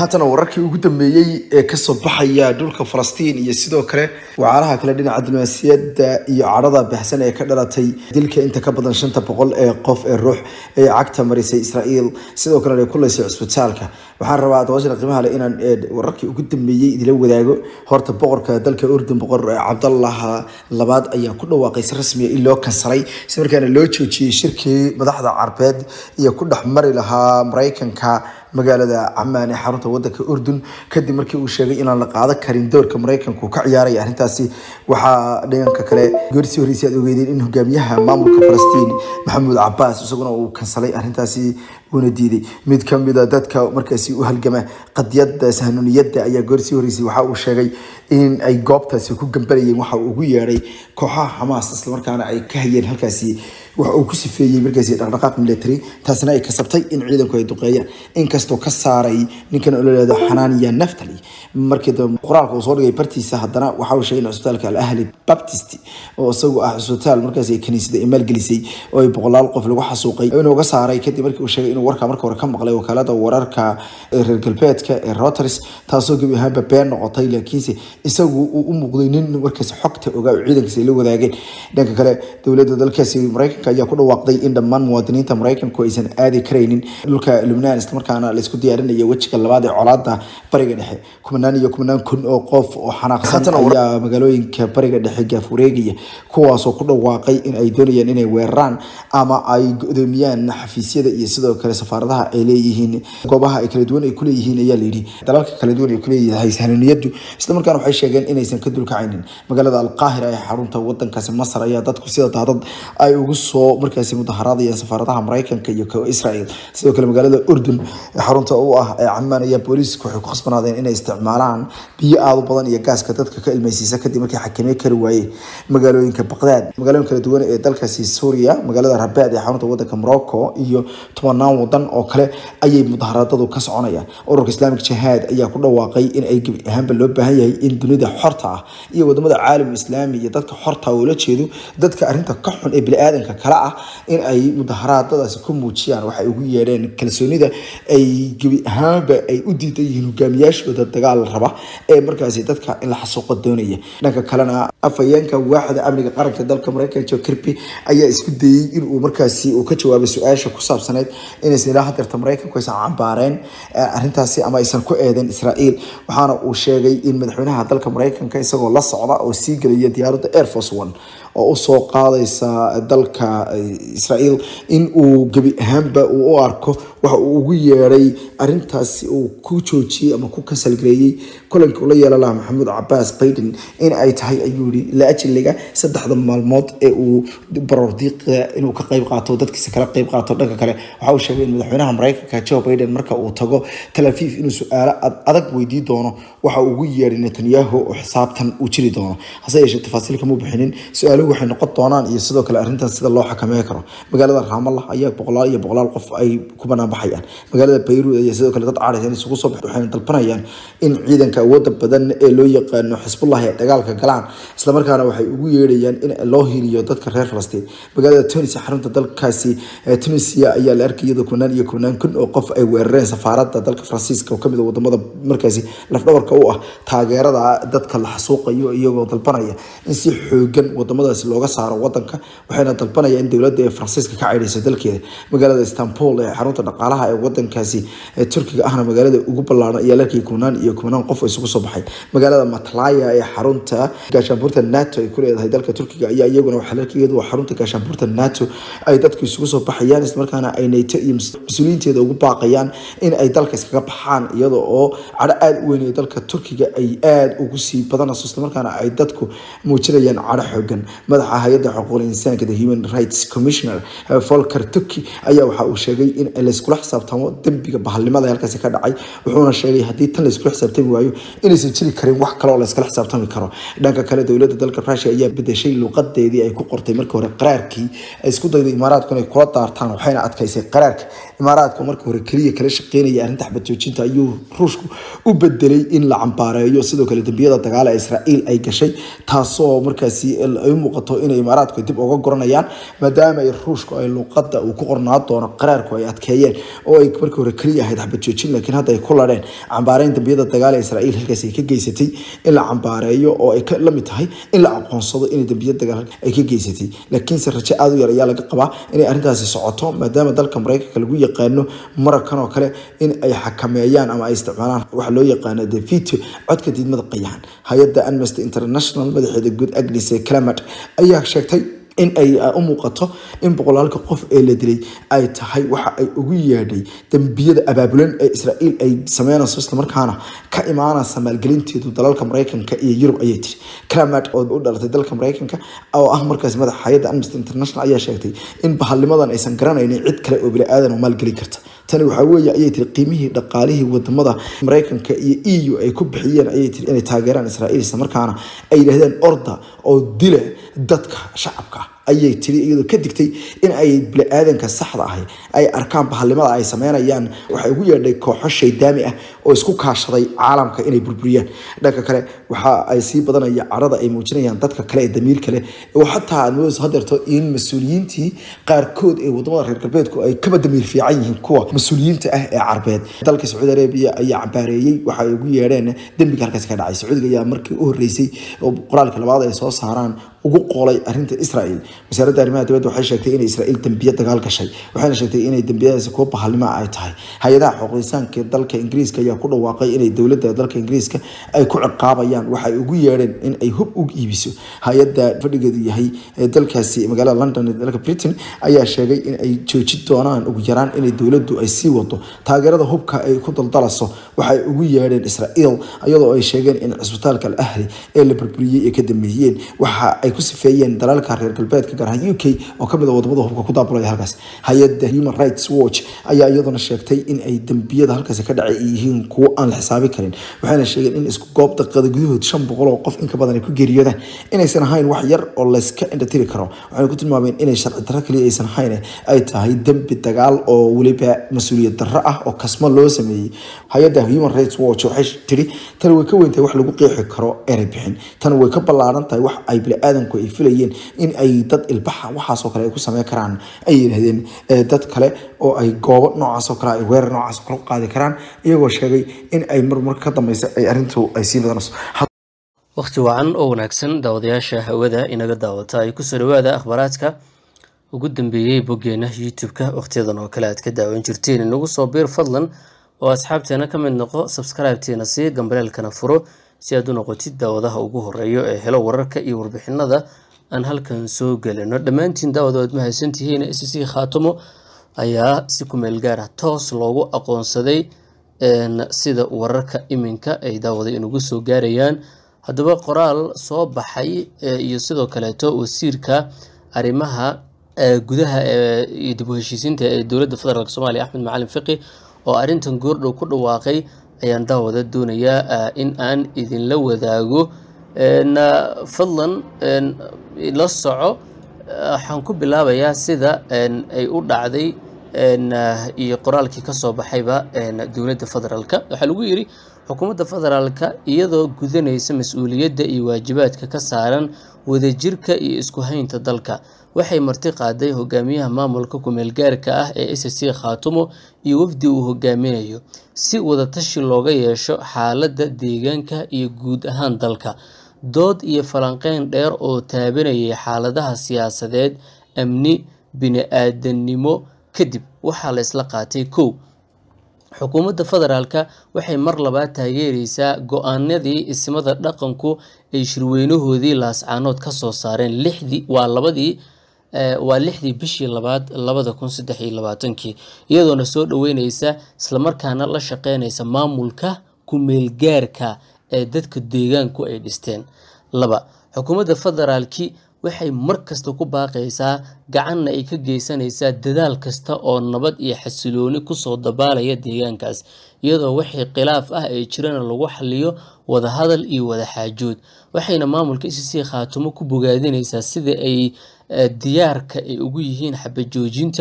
haatana wararkii ugu dambeeyey ee kasoo baxaya dhulka falastiin iyo sidoo kale wacaalaha kale dhinaca diblomaasiyadda iyo cadhada baxsan ee ka dhalatay dilka inta ka badan shanta boqol ee qof ee ruux ee cagta marisay israael sidoo kalena ay kuleysay cusbitaalka waxaan rabaa dabashana qiimaha leh inaan wararkii ugu dambeeyey idila wadaago horta boqorka dalka urdun boqor cabdallah labaad ayaa ku dhawaaqay si rasmiya in loo kansalay si markaana loo joojiyey shirkii madaxda carbeed iyo ku dhex mari lahaa maraykanka magaalada camaan ee xarunta wadanka urdun kadib markii uu sheegay inaan la qaadan karin doorka maraykanku ka ciyaaraya arrintaasi waxaa dhanka kale goorsii horreysay aad ogeydeen in hogaamiyaha maamulka falastiin maxamuud cabaas isaguna uu kansalay arrintaasi uuna diiday mid kamida dadka markaasi u halgama qadiyada sahanuniyadda ayaa goorsii horreysay waxa uu sheegay in ay goobtaasi ku gambanayeen waxa uu ugu yeedhay kooxaha xamaas islamarkaana ay ka hayeen halkaasi waxa uu ku sifeeyey markaasi dhaqdhaqaaq military taasina ay kasabtay in ciidanku ay duqeeyaan inkastoo ka saaray ninkan oo laleedo xanaaniya naftali markii dambe qoraalka uu soo dhigay bartiisa haddana waxa uu sheegay in cusbitaalka al ahli baptist oo isagu ah cusbitaal markaasi kaniisada ay maalgelisay oo ay boqolaal qof lagu xasuuqay inuu ga saaray kadib markii uu sheegay inuu warka marka hore ka maqlay wakaalada wararka reer galbeedka ee Reuters taasoo gebi ahaanba been noqotay laakiinse isagu uu u muuqday nin markaasi xogta ogaa ciidankiisa ay la wadaageen dhanka kale dowladda dalkaasi maraykanka ayaa ku dhawaaqday in dhammaan muwaadiniinta maraykanku aysan aadi karaynin dhulka lubnaan islamarkaana laisku diyaarinayo wejiga labaad ee colaada bariga dhexe kumanaan iyo kumanaan kun oo qof oo xanaaqsan ayaa magaalooyinka bariga dhexe gaafureegaya kuwaasoo ku dhawaaqay in ay doonayaan inay weeraraan ama ay godoomiyaan xafiisyada iyo sidoo kale safaaradaha ay leeyihiin goobaha ay kala duwan ay kuleeyihiin ayaa layidhi dalalka kala duwan ay kuleeyahay sahanuniyadu islamarkaana waxay sheegeen inaysan ka dulkacaynin magaalada alqaahira ee xarunta wadankaasi masar ayaa dadku sida daadad ay ugu soo markaasi mudaharaadayaan safaaradaha maraykanka iyo ka israel sidoo kale magaalada urdun ee xarunta u ah ee camaan ayaa booliisku waxay ku khasbanaadeen inay isticmaalaan biyo aada u badan iyo gaaska dadka ka ilmaysiisa kadib markii xakimey kari waayey magaalooyinka baqdaad magaalooyin kala duwan ee dalkaasi suuriya magaalada rabaad ee xarunta wadanka morocco iyo tobanaan wadan oo kale ayay mudaharaadadu ka soconayaan ururka islaamic jihaad ayaa ku dhawaaqay in ay gebi ahaanba loo baahan yahay in dunida xorta ah iyo wadamada caalam islaami iyo dadka xorta ula jeedo dadka arrinta ka xun ee bini-aadanka kale ah in ay mudaharaadadaasi ku muujiyaan waxay ugu yeedheen kalsoonida ay gebi ahaanba ay u diidan yihiin hogaamiyaashooda dagaal raba ee markaasi dadka in la xasuuqo doonaya dhanka kalena afhayeenka waaxda amniga qaranka dalka maraykanka joe kirby ayaa isku dayey inuu markaasi uu ka jawaabay su-aasha ku saabsaneyd inaysan ilaa hadeerta maraykanku aysan cambaareen arrintaasi ama aysan ku eedeen israel waxaana uu sheegay in madaxweynaha dalka maraykanka isagoo la socda oo sii gelaya diyaaradda air force one oo usoo qaadaysa dalka israel in uu gebi ahaanba uu u arko waxa uu ugu yeedhay arintaasi uu ku joojiyey ama ku kansalgareeyey kulankii ula yeelan lahaa maxamuud cabaas baiden in ay tahay ayuu yihi la ajiliga saddexda maalmood ee uu barordiiqa inuu ka qayb qaato dadkiisa kala qayb qaato dhanka kale waxa uu sheegay in madaxweynaha maraykanka joe biden marka uu tago tel aviv inuu su-aalo adag weydii doono waxa uu ugu yeedhay netanyahu oo xisaabtan uu jiri doono hase yeeshee tafaasiil kama bixinin su-aaluhu waxay noqon doonaan iyo sidoo kale arrintan sida loo xakameyn karo magaalada raamallah ayaa boqolaal iyo boqolaal qof ay ku banaan baxayaan magaalada bayruud ayaa sidoo kale dad caadaysan isugu soo baxay waxayna dalbanayaan in ciidanka awoodda badan ee loo yaqaano xisbullah ay dagaalka galaan islamarkaana waxay ugu yeedhayaan in loo hiiliyo dadka reer falastiin magaalada tunis xarunta dalkaasi tunisia ayaa la arkay iyadoo kumanaan iyo kumanaan kun oo qof ay weerareen safaaradda dalka faransiiska oo kamid a wadamada markaasi lafdhabarka u ah taageerada dadka la xasuuqayo iyagoo dalbanaya in si xoogan wadamadaasi looga saaro wadanka waxayna dalbanaya in dowladda ee faransiiska ka caydhayso dalkeeda magaalada istanbul ee xarunta dhaqaalaha ee wadankaasi ee turkiga ahna magaalada ugu ballaaran ayaa la arkayay kumanaan iyo kumanaan qof isugu soo baxay magaalada matlaya ee xarunta gaashaanbuurta nato ay ku leedahay dalka turkiga ayaa iyaguna waxaa la arkay iyadoo xarunta gaashaanbuurta nato ay dadku isugu soo baxayaan islamarkaana ay nato iyo mas-uuliyiinteeda ugu baaqayaan in ay dalka iskaga baxaan iyada oo cadho aada u weyn ee dalka turkiga ay aada ugu sii badanayso islamarkaana ay dadku muujinayaan cadho xoogan madaxa hay-adda xuquuqul insaanka the human rights commissioner volker turkey ayaa waxa uu sheegay in layskula xisaabtamo dembiga bahalnimada halkaasi ka dhacay wuxuuna sheegay haddii tan layskula xisaabtami waayo inaysan jiri karin wax kale oo layskala xisaabtami karo dhanka kale dowladda dalka russia ayaa bedeshay luuqadeedii ay ku qortay markii hore qaraarkii ay isku dayday imaaraadku inay kula daartaan waxayna adkaysay qaraarka imaaraadka marka hore keliya kala shaqeynaya arrinta xabad joojinta ayuu ruushku u bedelay in la cambaareeyo sidoo kale dembiyada dagaal ee israa'iil ay gashay taasoo markaasi ay muuqato inay imaaraadku dib uga goranayaan maadaama ay ruushku ay luuqada uu ku qornaa doono qaraarku ay adkeeyeen oo ay markii hore keliya ahayd xabad joojin laakiin hadda ay ku ladheen cambaareyn dembiyada dagaal ee israa'iil halkaasi ay ka geysatay in la cambaareeyo oo ay la mid tahay in la aqoonsado inay dembiya dagaal ay ka geysatay laakiinse rajo aada u yar ayaa laga qabaa inay arrintaasi socoto maadaama dalka maraykanka lagu yaqaano mararkan oo kale in ay xakameeyaan ama ay isticmaalaan waxa loo yaqaano the veto codka diidmada qayahan hay-adda amnesty international madaxeeda guud agnes clamat ayaa sheegtay in ay u muuqato in boqolaalka qof ee la dilay ay tahay waxa ay ugu yeedhay dembiyada abaabulan ee israa'iil ay sameynayso islamarkaana ka imaanaysa maalgelinteedu dalalka maraykanka iyo yurub ayay tiri clamat oo u dhalatay dalka maraykanka oo ah markaas madaxa hay-adda amnesty international ayaa sheegtay in bahalnimadan aysan garanaynin cid kale oo bini-aadan oo maalgelin karta tani waxaa weeye ayay tiri qiimihii dhaqaalihii wadamada maraykanka iyo e u ay ku bixiyeen ayay tiri inay taageeraan israa'iil isla markaana ay yidhahdeen orda oo dila dadka shacabka ayay tiri iyadoo ka digtay in ay bini-aadanka saxda ahi ay arkaan bahalnimada ay sameynayaan waxay ugu yeedhay kooxo shaydaami ah oo isku kaashaday caalamka inay burburiyaan dhanka kale waxa ay sii badanaya carada ay muujinayaan dadka kale ee damiir kale oo xataa aad moodayso hadeerto in mas-uuliyiintii qaarkood ee wadamada reer galbeedku ay kaba damiir fiican yihiin kuwa mas-uuliyiinta ah ee carbeed dalka sacuudi arabiya ayaa cambaareeyey waxa ay ugu yeedheen dembiga halkaasi ka dhacay sacuudiga ayaa markii u horeysay oo qoraalka labaad ay soo saaraan ugu qoolay arrinta israel wasaaradda arrimaha dibadda waxay sheegtay inay israel dembiye dagaal gashay waxayna sheegtay inay dembiyadaasi kuwa bahalnimo ay tahay hay-adaha xuquuqisaanka ee dalka ingiriiska ayaa ku dhawaaqay inay dowladda dalka ingiriiska ay ku ciqaabayaan waxay ugu yeedheen in ay hub u iibiso hay-adda fadhigeedu yahay ee dalkaasi magaalada london ee dalka britain ayaa sheegay in ay joojin doonaan ugu yaraan inay dowladdu ay sii wado taageerada hubka ay ku daldalaso waxay ugu yeedheen israel iyadoo ay sheegeen in cisbitaalka al ahli ee la burburiyey ay ka dameeyeen waxa ay ku sifeeyeen dalalka reer galbeedka gaar ahaan u k oo kamid a wadamada hubka ku daabulaya halkaas hay-adda human rights watch ayaa iyaduna sheegtay in ay dembiyada halkaasi ka dhacay ay yihiin kuwo aan la xisaabi karin waxayna sheegeen in isku goob daqiiqada gudahood shan boqol oo qof inka badan ay ku geeriyoodaan inaysan ahayn wax yar oo layska indhatiri karo waxayna ku tilmaameen inay sharci darro kaliya aysan ahayn ay tahay dembi dagaal oo weliba mas-uuliyad darro ah oo kasmo loo sameeyey hay-adda human rights watch waxay tiri tani way ka weyntahay wax lagu qeexi karo erey bixin tani way ka ballaaran tahay wax ay bini-aadanku ay filayeen in ay dad ilbaxa waxaasoo kale ay ku sameyn karaan ay yidhahdeen dad kale oo ay goobo noocaasoo kale ay weerar noocaasoo kale u qaadi karaan iyagoo sheegay in ay marmar ka dambeysa ay arrintu ay sii badanayso wakhti wacan oo wanaagsan daawadayaasha hawada inaga daawata ay kusoo dhawaada akhbaaraadka ugu dambeeyey boggeena youtube-ka wakhtiyadan oo kale aad ka daawan jirteen inagu soo biir fadlan oo asxaabteena ka mid noqo sabskribeteena sii gambaleelkana furo si aad u noqotid daawadaha ugu horeeyo ee helo wararka iyo warbixinada aan halkan soo gelino dhammaantiin daawada waad mahadsantihiin s c khaatamo ayaa si kumeel gaara toos loogu aqoonsaday sida wararka iminka ay daawada inugu soo gaarayaan haddaba qoraal soo baxay iyo sidoo kaleeto wasiirka arrimaha gudaha iyo dib u heshiisiinta ee dowladda federaalk soomaaliya axmed macalin fiqi oo arrintan goordhow ku dhawaaqay ayaan daawada doonayaa in aan idinla wadaago fadlan la soco waxaan ku bilaabayaa sida ay u dhacday iyo qoraalkii kasoo baxayba dowladda federaalka waxaa lagu yiri xukuumadda federaalka iyadoo gudanaysa mas-uuliyadda iyo waajibaadka ka saaran wadajirka iyo isku haynta dalka waxay marti qaaday hogaamiyaha maamulka ku-meelgaarka ah ee s c khaatumo iyo wafdi uu hogaaminayo si wadatashi looga yeesho xaaladda deegaanka iyo guud ahaan dalka dood iyo falanqeyn dheer oo taabanayay xaaladaha siyaasadeed amni bini-aadanimo kadib waxaa la isla qaatay kow xukuumadda federaalka waxay mar labaad taageereysaa go-aanadii ismada dhaqanku ay shirweynahoodii laascaanood ka soo saareen lixdii waa labadii waa lixdii bishii labaad labada kun saddex iyo labaatankii iyadoona soo dhaweyneysa islamarkaana la shaqeynaysa maamulka ku-meelgaarka ee dadka deegaanku ay dhisteen laba xukuumadda federaalki waxay mar kasta ku baaqaysaa gacanna ay ka geysanaysaa dadaal kasta oo nabad iyo xasilooni kusoo dabaalaya deegaankaas iyadoo wixii khilaaf ah ay jirana lagu xaliyo wadahadal iyo wadaxaajood waxayna maamulka c c khaatumo ku bogaadinaysaa sida ay diyaarka ay ugu yihiin xabajoojinta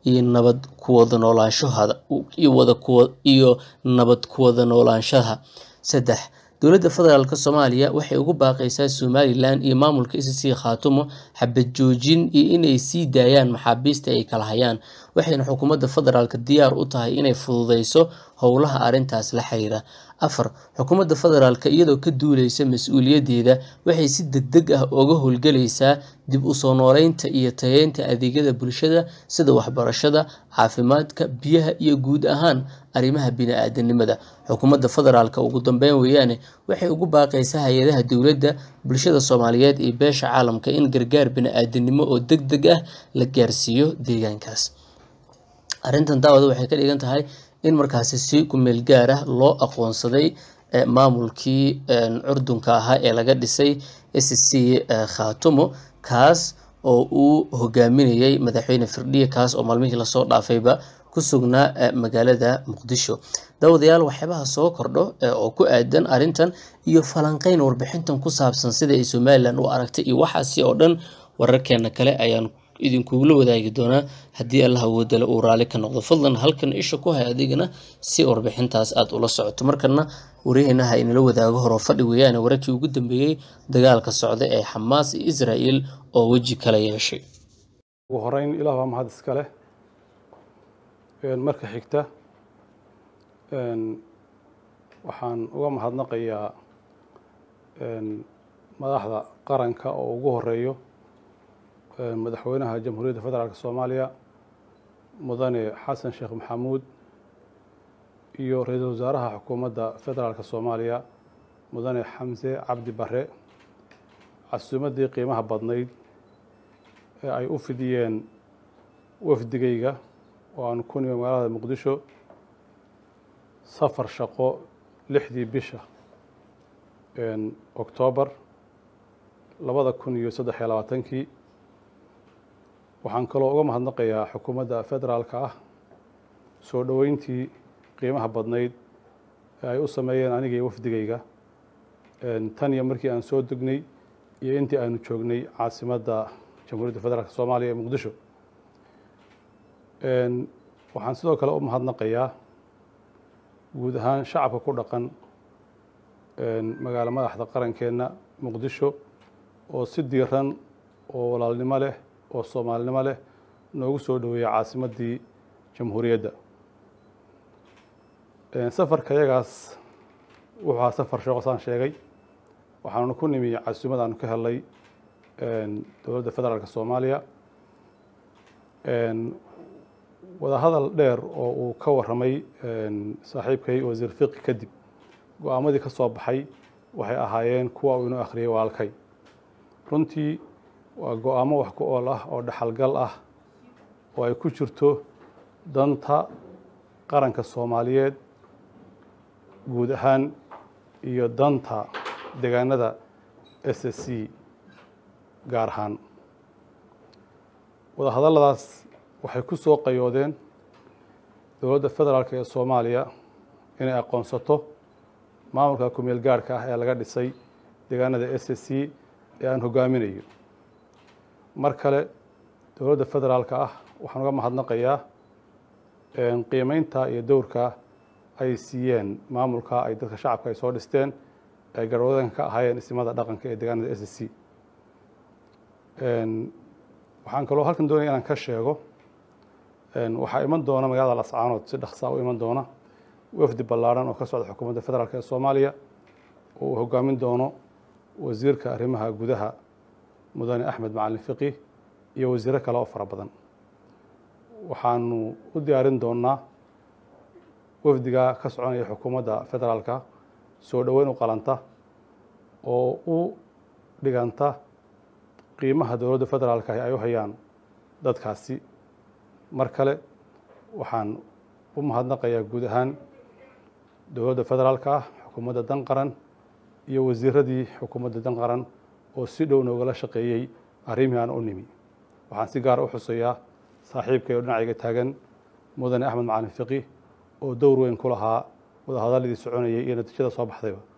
iyo nabad kuwada noolaanshahada iyo wada kuwa iyo nabad kuwada noolaanshaha saddex dowladda federaalk soomaaliya waxay ugu baaqaysaa somalilan iyo maamulka icc khaatumo xabad joojin iyo inay sii daayaan maxaabiista ay kala hayaan waxayna xukuumadda federaalk diyaar u tahay inay fududeyso howlaha arrintaas la xiriira afar xukuumadda federaalk iyadoo ka duuleysa mas-uuliyaddeeda waxay si degdeg ah uga howlgelaysaa dib u soo nooleynta iyo tayeynta adeegyada bulshada sida waxbarashada caafimaadka biyaha iyo guud ahaan arrimaha bini-aadanimada xukuumadda federaalk ugu dambeyn weeyaane waxay ugu baaqaysaa hay-adaha dowladda bulshada soomaaliyeed iyo beesha caalamka in gargaar bini-aadanimo oo deg deg ah la gaarsiiyo deegaankaas arrintan daawada waxay ka dhigan tahay in markaasi si kumeel gaar ah loo aqoonsaday maamulkii curdunka ahaa ee laga dhisay s c khaatumo kaas oo uu hogaaminayay madaxweyne firdhiye kaas oo maalmihii lasoo dhaafayba ku sugnaa magaalada muqdisho daawadayaal waxyaabaha soo kordho oo ku aadan arrintan iyo falanqeyn warbixintan ku saabsan sida ay somalilan u aragtay iyo waxaasi oo dhan wararkeena kale ayaan idinkugula wadaagi doonaa haddii allah awoodale uu raali ka noqdo fadlan halkan isha ku hay adigana si warbixintaas aada ula socoto markana waryaheena ha inala wadaago horoo fadhi weeyaane wararkii ugu dambeeyey dagaalka socda ee xamaas iyo israel oo weji kala yeeshay ugu horeyn ilaah waa mahad iska leh marka xigta waxaan uga mahadnaqayaa madaxda qaranka oo ugu horeeyo madaxweynaha jamhuuriyadda federaalk soomaaliya mudane xasan sheekh maxamuud iyo ra-iisul wasaaraha xukuumadda federaalk soomaaliya mudane xamse cabdi bare casuumaddii qiimaha badnayd ee ay u fidiyeen wafdigayga oo aan ku nimi magaalada muqdisho safar shaqo lixdii bisha oktoobar labada kun iyo saddex iyo labaatankii waxaan kaloo uga mahadnaqayaa xukuumadda federaalka ah soo dhoweyntii qiimaha badnayd ee ay u sameeyeen aniga iyo wafdigayga tan iyo markii aan soo degnay iyo intii aanu joognay caasimadda jamhuuriyadda federaalk soomaaliya ee muqdisho waxaan sidoo kale u mahadnaqayaa guud ahaan shacabka ku dhaqan magaalo madaxda qarankeenna muqdisho oo si diiran oo walaalnimo leh oo soomaalinimo leh noogu soo dhoweeyay caasimaddii jamhuuriyadda safarka yagaas wuxuu ahaa safar sheeko saan sheegay waxaanu ku nimi casuumad aanu ka helnay dowladda federaalk soomaaliya wadahadal dheer oo uu ka warramay saaxiibkay wasiir fiqi kadib go-aamadii ka soo baxay waxay ahaayeen kuwa uu inoo akhriyay walaalkay runtii waa go-aamo wax ku ool ah oo dhaxalgal ah oo ay ku jirto danta qaranka soomaaliyeed guud ahaan iyo danta deegaanada s s c gaar ahaan wadahadalladaas waxay ku soo qayoodeen dowladda federaalk ee soomaaliya inay aqoonsato maamulka kumeel gaarhka ah ee laga dhisay deegaanada s s c ee aan hogaaminayo mar kale dowladda federaalka ah waxaan uga mahadnaqayaa qiimeynta iyo dowrka ay siiyeen maamulka ay dadka shacabka ay soo dhisteen ay garhwadanka ka ahaayeen ismada dhaqanka ee deegaanada s s c waxaan kaloo halkan doonaya inaan ka sheego waxaa iman doona magaalada lascaanood si dhaksaa u iman doona wafdi ballaarhan oo ka socda xukuumadda federaalk ee soomaaliya oo uu hogaamin doono wasiirka arrimaha gudaha mudane axmed macalin fiqi iyo wasiiro kale oo fara badan waxaanu u diyaarin doonaa wafdiga ka soconaya xukuumadda federaalka soo dhoweyn u qalanta oo u dhiganta qiimaha dowladda federaalka ay u hayaan dadkaasi mar kale waxaan u mahadnaqayaa guud ahaan dowladda federaalka ah xukuumadda dan qaran iyo wasiiradii xukuumadda dan qaran oo si dhow noogala shaqeeyey arrimihii aan u nimi waxaan si gaara u xuseeyaa saaxiibkay oo dhinacayga taagan mudane axmed macalin fiqi oo dowr weyn ku lahaa wadahadaladii soconayay iyo natiijada soo baxdayba